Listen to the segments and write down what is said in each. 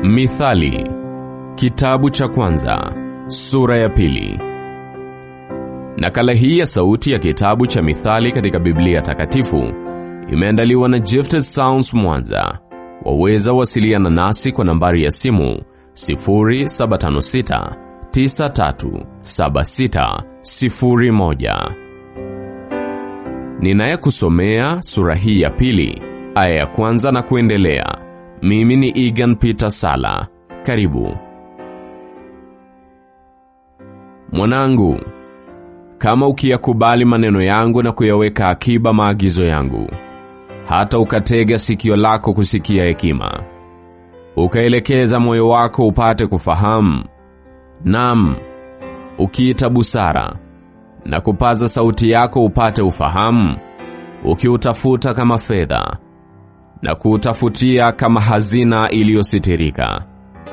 Mithali, kitabu cha kwanza, sura ya pili. Nakala hii ya sauti ya kitabu cha Mithali katika Biblia Takatifu imeandaliwa na Gifted Sounds Mwanza. Waweza wasiliana nasi kwa nambari ya simu 0756 937601. Ninayekusomea sura hii ya pili, aya ya kwanza na kuendelea. Mimi ni Egan Peter Sala. Karibu. Mwanangu, kama ukiyakubali maneno yangu na kuyaweka akiba maagizo yangu, hata ukatega sikio lako kusikia hekima, ukaelekeza moyo wako upate kufahamu, nam ukiita busara na kupaza sauti yako upate ufahamu, ukiutafuta kama fedha na kuutafutia kama hazina iliyositirika,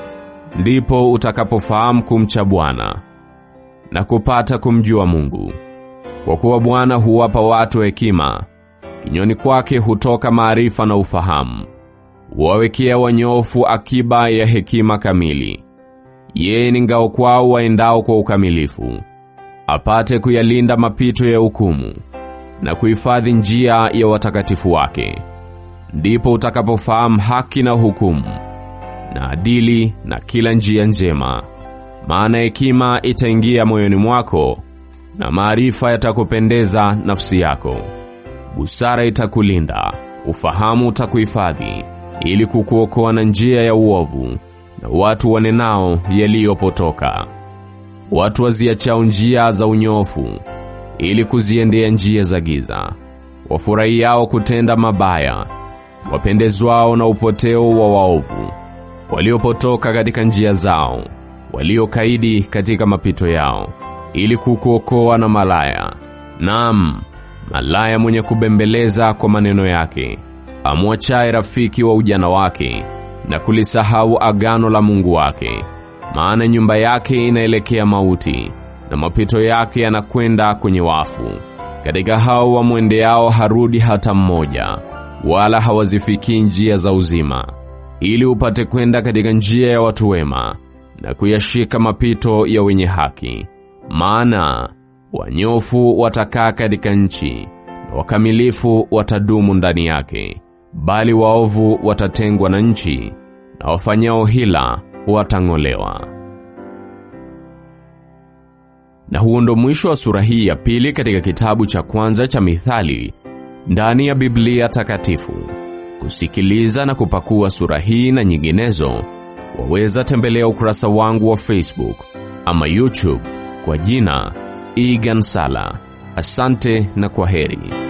ndipo utakapofahamu kumcha Bwana na kupata kumjua Mungu. Kwa kuwa Bwana huwapa watu hekima, kinywani kwake hutoka maarifa na ufahamu. Huwawekea wanyofu akiba ya hekima kamili. Yeye ni ngao kwao waendao kwa ukamilifu, apate kuyalinda mapito ya hukumu na kuhifadhi njia ya watakatifu wake. Ndipo utakapofahamu haki na hukumu na adili na kila njia njema. Maana hekima itaingia moyoni mwako na maarifa yatakupendeza nafsi yako. Busara itakulinda, ufahamu utakuhifadhi, ili kukuokoa na njia ya uovu na watu wanenao yaliyopotoka. Watu waziachao njia za unyofu ili kuziendea njia za giza, wafurahiao kutenda mabaya, wapendezwao na upoteo wa waovu, waliopotoka katika njia zao, waliokaidi katika mapito yao, ili kukuokoa na malaya. Naam, malaya mwenye kubembeleza kwa maneno yake, amwachaye rafiki wa ujana wake na kulisahau agano la Mungu wake. Maana nyumba yake inaelekea mauti na mapito yake yanakwenda kwenye wafu. Katika hao wamwendeao harudi hata mmoja, wala hawazifikii njia za uzima, ili upate kwenda katika njia ya watu wema na kuyashika mapito ya wenye haki. Maana wanyofu watakaa katika nchi na wakamilifu watadumu ndani yake, bali waovu watatengwa na nchi na wafanyao hila watang'olewa. Na huo ndo mwisho wa sura hii ya pili katika kitabu cha kwanza cha Mithali ndani ya Biblia Takatifu. Kusikiliza na kupakua sura hii na nyinginezo, waweza tembelea ukurasa wangu wa Facebook ama YouTube kwa jina Egan Sala. Asante na kwa heri.